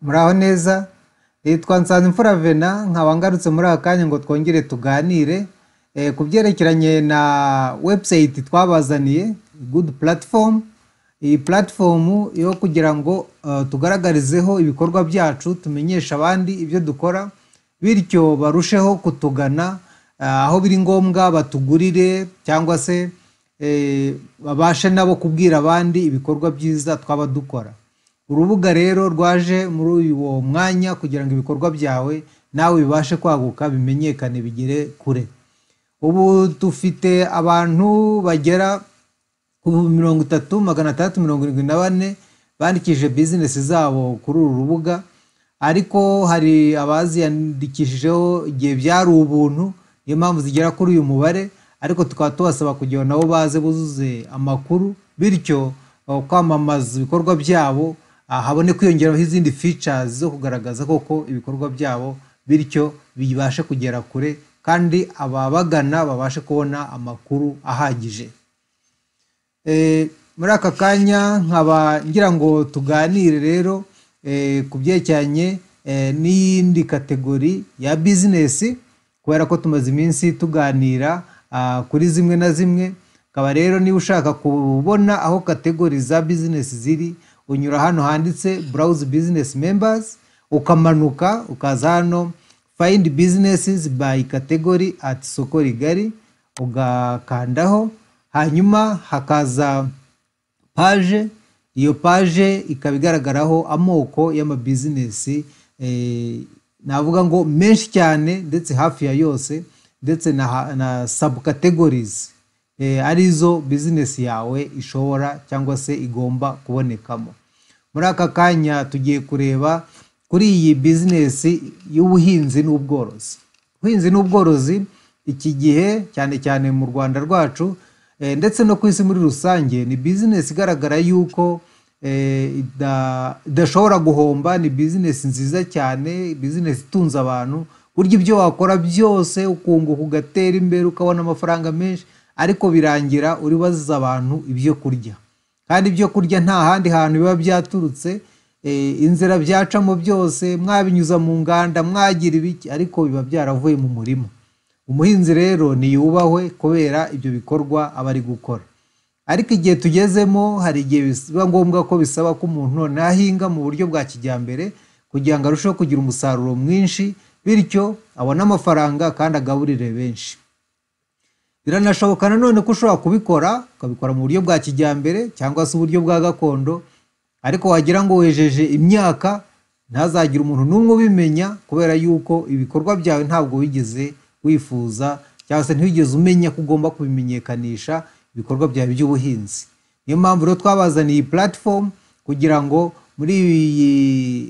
muraho neza nitwa nsanzimfura vena nkaba ngarutse muri aka kanya ngo twongere tuganire eh, ku byerekeranye na webusayiti twabazaniye gudu puratifomu iyi puratifomu yo kugira ngo eh, tugaragarizeho ibikorwa byacu tumenyeshe abandi ibyo dukora bityo barusheho kutugana ah, aho biri ngombwa batugurire cyangwa se eh, babashe nabo kubwira abandi ibikorwa byiza twaba dukora urubuga rero rwaje muri uwo mwanya kugira ngo ibikorwa byawe nawe bibashe kwaguka bimenyekane bigere kure ubu dufite abantu bagera ku mirongo itatu magana atandatu mirongo irindwi na bane bandikishije bizinesi zabo kuri uru rubuga ariko hari abaziyandikishijeho igihe byari ubuntu niyo mpamvu zigera kuri uyu mubare ariko tukaba tubasaba kugira ngo nabo baze buzuze amakuru bityo uh, kwamamaza ibikorwa byabo ah, habone kwiyongeraho izindi features zo kugaragaza koko ibikorwa byabo bityo bibashe kugera kure kandi ababagana babashe kubona amakuru ahagije Eh, muri aka kanya nkaba ngira ngo tuganire rero eh, ku byerekeranye eh, n'iyindi kategori ya bizinesi kubera ko tumaze iminsi tuganira ah, kuri zimwe na zimwe akaba rero niba ushaka kubona aho kategori za bizinesi ziri unyura hano handitse burawuzi bizinesi membazi ukamanuka ukaza hano fayindi bizinesi bayi kategori ati isoko rigari ugakandaho hanyuma hakaza paje iyo paje ikaba igaragaraho amoko y'amabizinesi eh, navuga ngo menshi cyane ndetse hafi ya yose ndetse na, ha- na subcategories eh, arizo bizinesi yawe ishobora cyangwa se igomba kubonekamo muri aka kanya tugiye kureba kuri iyi bizinesi y'ubuhinzi n'ubworozi ubuhinzi n'ubworozi iki gihe cyane cyane mu rwanda rwacu eh, ndetse no ku isi muri rusange ni bizinesi igaragara yuko eh, ida- idashobora guhomba ni bizinesi nziza cyane bizinesi itunze abantu burya ibyo wakora byose ukunguka ugatera imbere ukabona amafaranga menshi ariko birangira uri baziza abantu ibyo kurya kandi ibyo kurya nta handi hantu biba byaturutse eh, inzira byacamo byose mwabinyuza mu nganda mwagira ibiki ariko biba byaravuye mu murima umuhinzi rero ntiyubahwe kubera ibyo bikorwa aba ari gukora ariko igihe tugezemo hari igihe biba ngombwa ko bisaba ko umuntu noneho ahinga mu buryo bwa kijyambere kugira ngo arusheho kugira umusaruro mwinshi bityo abone amafaranga kandi agaburire benshi biranashoboka nanone ko ushobora kubikora ukabikora mu buryo bwa kijyambere cyangwa se uburyo bwa gakondo ariko wagira ngo wejeje imyaka ntazagire umuntu n'umwe ubimenya kubera yuko ibikorwa byawe ntabwo wigeze wifuza cyangwa se ntiwigeze umenya ko ugomba kubimenyekanisha ibikorwa byawe by'ubuhinzi niyo mpamvu rero twabazaniye iyi platform kugira ngo muri iyi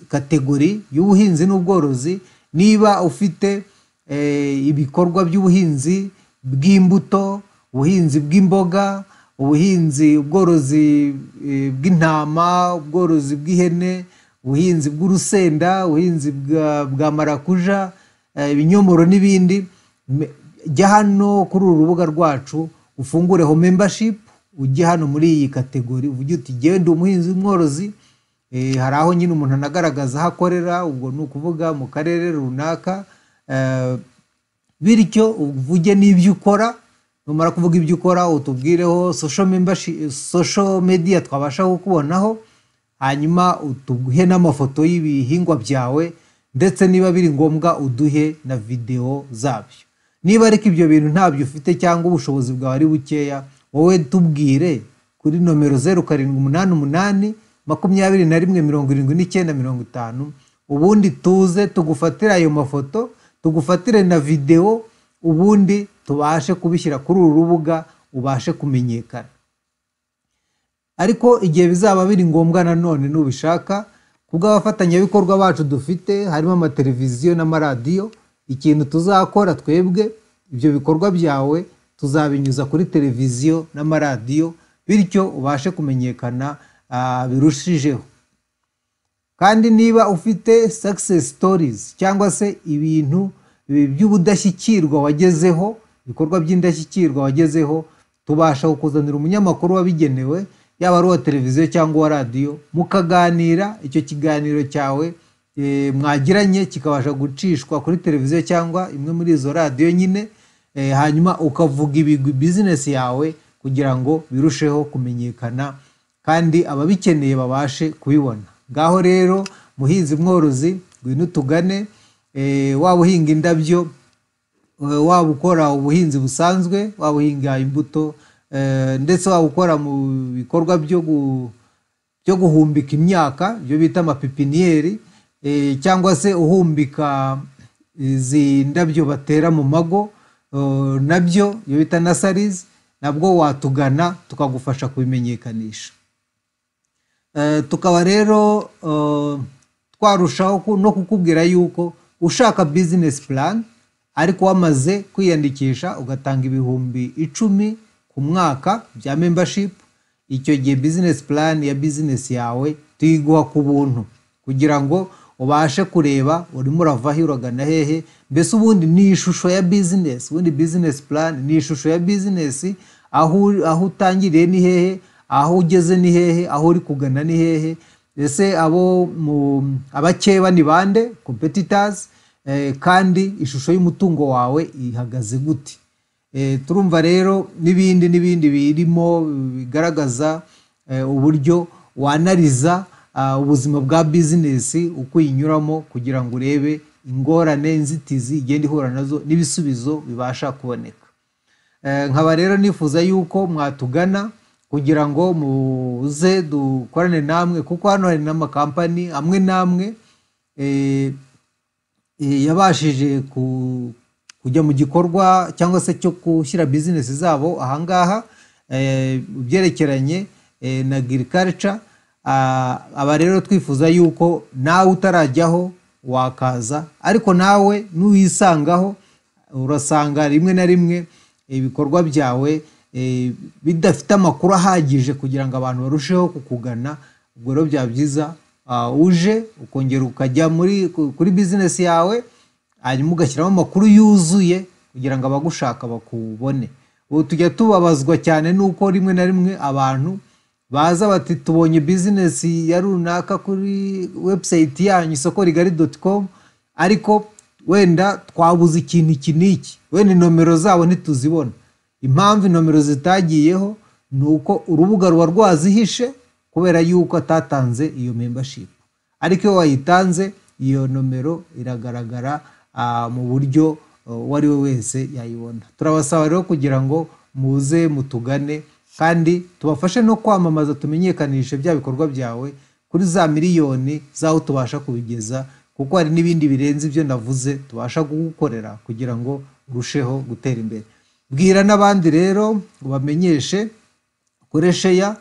kategori y'ubuhinzi n'ubworozi niba ufite eh, ibikorwa by'ubuhinzi bw'imbuto ubuhinzi bw'imboga ubuhinzi ubworozi eh, bw'intama ubworozi bw'ihene ubuhinzi bw'urusenda ubuhinzi bwa, bwa marakuja eh, ibinyomoro n'ibindi Me- jya hano kuri uru rubuga rwacu ufungureho membership ujye hano muri iyi kategori uvuge uti "Jyewe ndi umuhinzi w'umworozi Eh, hari aho nyine umuntu anagaragaza aho akorera ubwo ni ukuvuga mu karere runaka eh, bityo uvuge n'ibyo ukora numara kuvuga ibyo ukora utubwireho social membershi- social media twabasha kukubonaho hanyuma uduhe n'amafoto y'ibihingwa byawe ndetse niba biri ngombwa uduhe na videwo zabyo niba ariko ibyo bintu ntabyo ufite cyangwa ubushobozi bwawe ari bukeya wowe tubwire kuri nomero zeru karindwi umunani umunani makumyabiri na rimwe mirongo irindwi n'icyenda mirongo itanu ubundi tuze tugufatire ayo mafoto tugufatire na videwo ubundi tubashe kubishyira kuri uru rubuga ubashe kumenyekana ariko igihe bizaba biri ngombwa nanone nubishaka ku bw'abafatanyabikorwa bacu dufite harimo amateleviziyo n'amaradiyo ikintu tuzakora twebwe ibyo bikorwa byawe tuzabinyuza kuri televiziyo n'amaradiyo bityo ubashe kumenyekana ah, birushijeho kandi niba ufite success stories cyangwa se ibintu bi- by'ubudashyikirwa wagezeho ibikorwa by'indashyikirwa wagezeho tubasha kukuzanira umunyamakuru wabigenewe yaba ari uwa televiziyo cyangwa uwa radiyo mukaganira icyo kiganiro cyawe eh, mwagiranye kikabasha gucishwa kuri televiziyo cyangwa imwe muri izo radiyo nyine eh, hanyuma ukavuga ibigwi bizinesi yawe kugira ngo birusheho kumenyekana kandi ababikeneye babashe kubibona ngaho rero muhinzi mworozi ngwino tugane eh, waba uhinga indabyo eh, waba ukora ubuhinzi busanzwe waba uhinga imbuto eh, ndetse waba ukora mu bikorwa byo gu- byo guhumbika imyaka ibyo bita amapipiniyeri eh, cyangwa se uhumbika izi ndabyo batera mu mago eh, nabyo ibyo bita nasarizi nabwo watugana tukagufasha kubimenyekanisha Eh, tukaba rero eh, twarushaho ku- no kukubwira yuko ushaka bizinesi plan ariko wamaze kwiyandikisha ugatanga ibihumbi icumi ku mwaka bya membership icyo gihe bizinesi plan ya bizinesi yawe tuyiguha ku buntu kugira ngo ubashe kureba urimo urava he uragana hehe mbese ubundi ni ishusho ya bizinesi ubundi bizinesi plan ni ishusho ya bizinesi aho uri- aho utangiriye ni hehe aho ugeze ni hehe aho uri kugana ni hehe ese abo mu- abakeba ni bande competitors eh, kandi ishusho y'umutungo wawe ihagaze gute Eh, turumva rero n'ibindi n'ibindi birimo bigaragaza eh, uburyo wanariza ah, ubuzima bwa bizinesi uko uyinyuramo kugira ngo urebe ingorane inzitizi igenda ihura nazo n'ibisubizo bibasha kuboneka Eh, nkaba rero nifuza yuko mwatugana kugira ngo muze dukorane namwe kuko hano hari n'amakampani amwe n'amwe eh, eh, yabashije ku- kujya mu gikorwa cyangwa se cyo gushyira bizinesi zabo ahangaha eh, mu byerekeranye eh, na agirikarica aba rero twifuza yuko nawe utarajyaho wakaza ariko nawe nuyisangaho urasanga rimwe na rimwe ibikorwa byawe eh, bidafite amakuru ahagije kugira ngo abantu barusheho kukugana ubwo rero byaba byiza ah, uje ukongera ukajya muri ku- kuri bizinesi yawe hanyuma ugashyiramo amakuru yuzuye kugira ngo abagushaka bakubone ubu tujya tubabazwa cyane nuko rimwe na rimwe abantu baza bati tubonye bizinesi ya runaka kuri webusayiti yanyu isoko rigari doti komu ariko wenda twabuze ikintu iki n'iki wenda inomero zabo ntituzibona impamvu inomero zitagiyeho ni uko urubuga ruba rwazihishe kubera yuko atatanze iyo membership ariko iyo wayitanze iyo nomero iragaragara ah, mu buryo eh, uwo ari we wese yayibona turabasaba rero kugira ngo muze mutugane kandi tubafashe no kwamamaza tumenyekanishe bya bikorwa byawe kuri za miliyoni z'aho tubasha kubigeza kuko hari n'ibindi birenze ibyo navuze tubasha kugukorera kugira ngo urusheho gutera imbere bwira n'abandi rero ubamenyeshe kuri sheya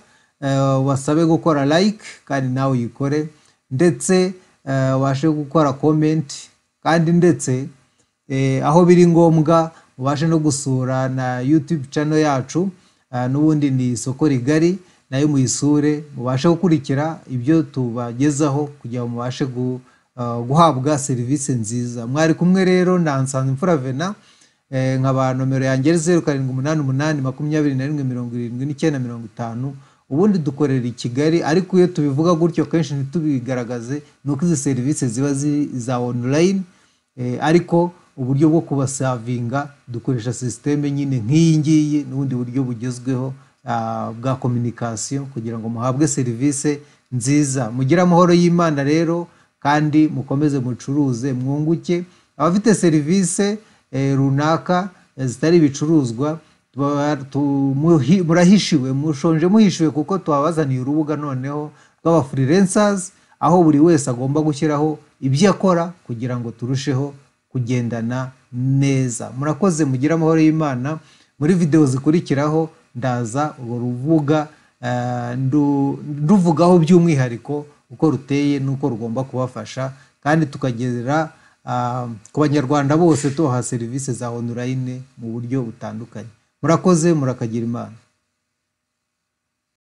wasabe gukora like kandi nawe uyikore ndetse eh, ubashe gukora comment kandi ndetse eh, aho biri ngombwa ubashe no gusura na youtube channel yacu Ah, n'ubundi ni isoko rigari nayo muyisure mubashe gukurikira ibyo tubagezaho kugira ngo mubashe gu- ah, guhabwa serivisi nziza mwari kumwe rero na nsanzimfura vena Eh, nkaba nomero yanjye zeru karindwi umunani umunani makumyabiri na rimwe mirongo irindwi n'icyenda mirongo itanu ubundi dukorera i kigali ariko iyo tubivuga gutyo kenshi ntitubigaragaze ni uko izi serivisi ziba zi- iza online eh, ariko uburyo bwo kubasavinga dukoresha sisiteme nyine nk'iyi ngiyi n'ubundi buryo bugezweho ah, bwa kominikasiyo kugira ngo muhabwe serivisi nziza mugire amahoro y'imana rero kandi mukomeze mucuruze mwunguke abafite serivisi eh, runaka eh, zitari ibicuruzwa tuba- tu- muhi- murahishiwe mushonje muhishiwe kuko twabazaniye urubuga noneho rw'abafurilensazi aho buri wese agomba gushyiraho ibyo akora kugira ngo turusheho kugendana neza murakoze mugire amahoro y'imana muri videwo zikurikiraho ndaza urwo rubuga eh, ndu- nduvugaho by'umwihariko uko ruteye n'uko rugomba kubafasha kandi tukagera ah, ku banyarwanda bose tubaha serivisi za online mu buryo butandukanye murakoze murakagira imana